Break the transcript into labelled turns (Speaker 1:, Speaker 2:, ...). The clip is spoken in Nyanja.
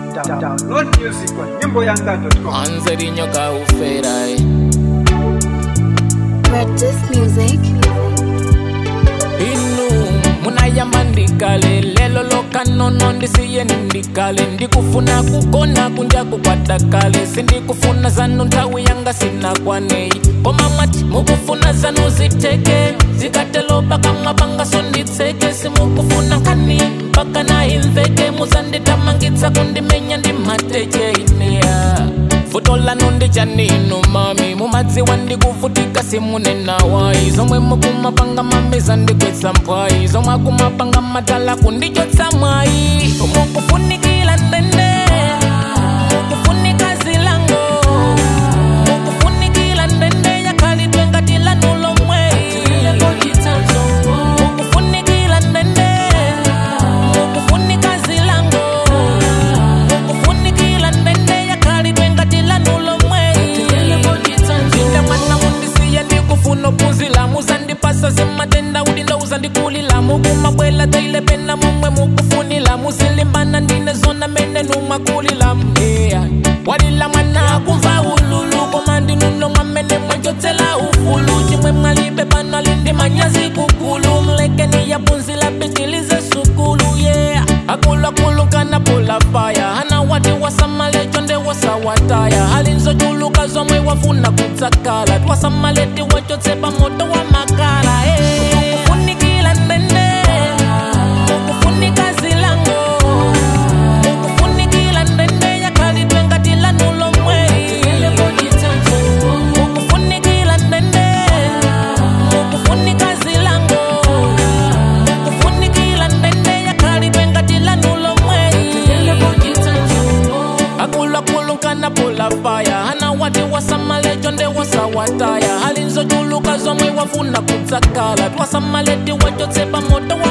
Speaker 1: Down- Download music on nyimboyanga.com.
Speaker 2: anzeri nyoka ufera eh.
Speaker 3: Practice music.
Speaker 2: inu munayamba ndikale lelo lokanono ndisiyeni ndikale ndikufuna kukona kunja kukwata kale sindikufuna zanu nthawi yanga sinakwanei koma mwati mukufuna zanu ziteke zikatelopa kamwa pangaso nditseke simukufuna nkani mpaka naimveke muzanditamangitsa kundimenya ndi mateche ineya vuto lanu ndichaninu mami mumadziwa ndikuvutika simunenawayi zomwe mukumapanga mamiza ndikwetsa mpwayi zomwe akumapanga matala kundichotsa mwayi mukufunikila ndende mukufunika zilango mukufunikila ndende yakhalidwe ngati lanulo mweyi mukufunikila ndende mukufunika zilango mukufunikila ndende yakhalidwe ngati lanulo mweyi inde mwana mundisiye ndikufuna phunzila muzandipasa zimatenda udindo uzandikulila mukumabwela taile pena momwe mukufunila musilimbana ndine zona mene numakulila mheya walila mwana kumva ululu koma ndinuno mwamene mwachotsela ufulu chimwe mwalibe pano alindi manyazi kukulu mlekeni yapunzila pitilize sukulu yeah akulakulu kana pula faya hana wati wasamale chonde wasawataya hali nzochuluka zomwe wafuna kutsakala twasamaleti wachotsepa moto wa makala eh. Mukufunikila ndende mukufunika zilango mukufunikila ndende yakhalidwe ngati lanulo mweyi mukufunikila ndende mukufunika zilango mukufunikila ndende yakhalidwe ngati lanulo mweyi akulakulu kana pula faya hana wati wasamale chonde wasawataya hali nzochuluka zomwe wafuna kutsakala twasamaleti wachotsepa moto wa